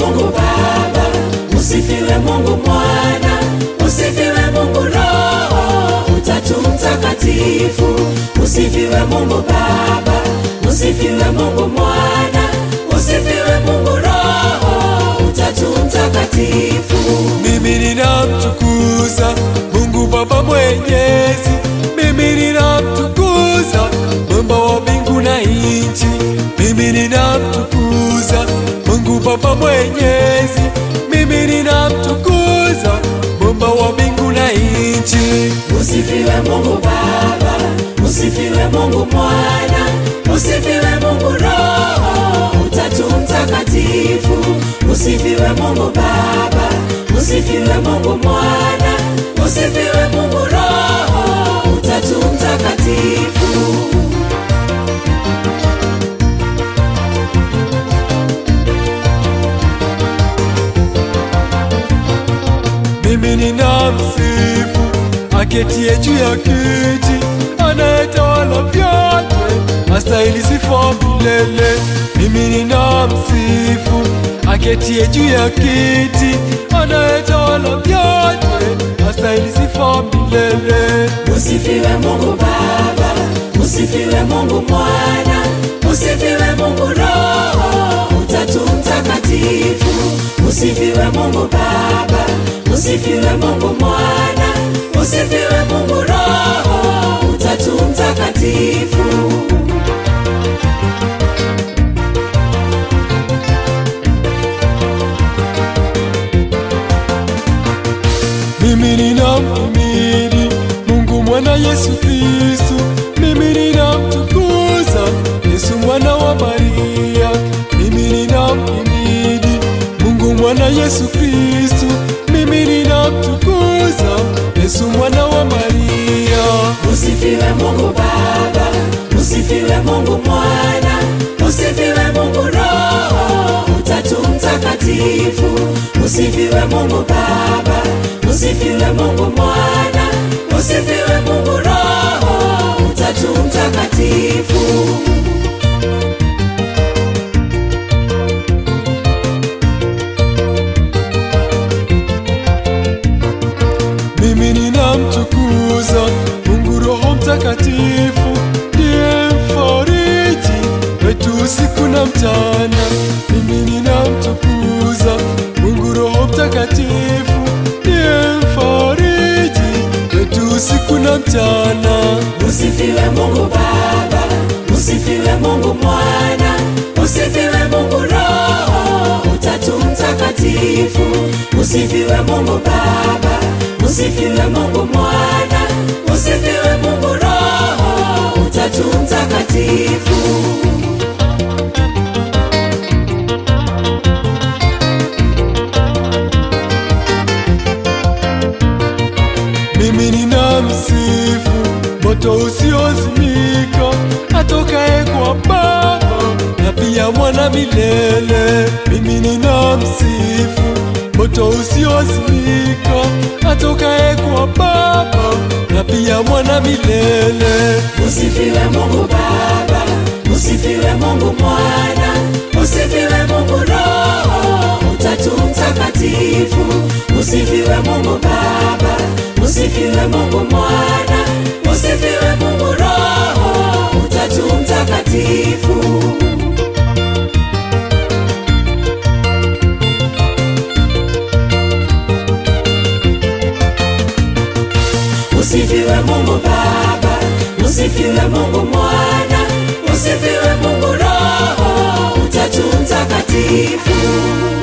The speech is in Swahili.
Mungu Baba, usifiwe Mungu Mwana, usifiwe Mungu Roho, Utatu Mtakatifu. Usifiwe Mungu Baba, usifiwe Mungu Mwana, usifiwe Mungu Roho, Utatu Mtakatifu. Mimi ninamtukuza Mungu Baba Mwenyezi, mimi ninamtukuza Muumba wa mbingu na nchi, mimi ninamtukuza Mungu Baba Mwenyezi, mimi ninamtukuza Muumba wa mbingu na nchi. Usifiwe Mungu Baba, usifiwe Mungu Mwana, usifiwe Mungu Roho, Utatu Mtakatifu. Usifiwe Mungu Baba, usifiwe Mungu Mwana, usifiwe Mungu Roho, Utatu Mtakatifu. Mimi ninamsifu aketie juu ya kiti, anayetawala vyote, astahili sifa milele. Mimi ninamsifu aketie juu ya kiti, anayetawala vyote, astahili sifa milele. Usifiwe Mungu Baba, usifiwe Mungu Mwana, usifiwe Mungu Roho, Utatu Mtakatifu. Usifiwe Mungu Baba, usifiwe Mungu Mwana, usifiwe Mungu Roho, Utatu Mtakatifu. Mimi ninamhimidi Mungu mwana Yesu Kristu, mimi ninamtukuza Yesu mwana wa Maria, mimi ninamhimidi Mungu mwana Yesu Kristu, mimi ninamtukuza Yesu mwana wa Maria. Usifiwe Mungu Baba, usifiwe Mungu Mwana, usifiwe Mungu Roho, Utatu Mtakatifu. Usifiwe Mungu Baba, usifiwe Mungu Mwana, usifiwe Mungu Roho, Utatu Mtakatifu. Mimi ninamtukuza Mungu Roho Mtakatifu, ndiye mfariji wetu usiku na mchana. Mimi ninamtukuza Mungu Roho Mtakatifu, ndiye mfariji wetu usiku na mchana. Usifiwe Mungu Baba, usifiwe Mungu Mwana, usifiwe Mungu Roho, Utatu Mtakatifu. Usifiwe Mungu Baba, usifiwe Mungu Mwana, usifiwe Mungu Roho, Utatu Mtakatifu. Mimi ninamsifu moto usiozimika atokaye kwa Baba na pia mwana milele. Mimi ninamsifu moto usiozimika atokaye kwa Baba na pia mwana milele. Usifiwe Mungu Baba, usifiwe Mungu Mwana, usifiwe Mungu Roho, Utatu Mtakatifu. Usifiwe Mungu Baba, usifiwe Mungu Mwana, usifiwe Mungu Roho, Utatu Mtakatifu. Usifiwe Mungu Baba, usifiwe Mungu Mwana, usifiwe Mungu Roho, Utatu Mtakatifu.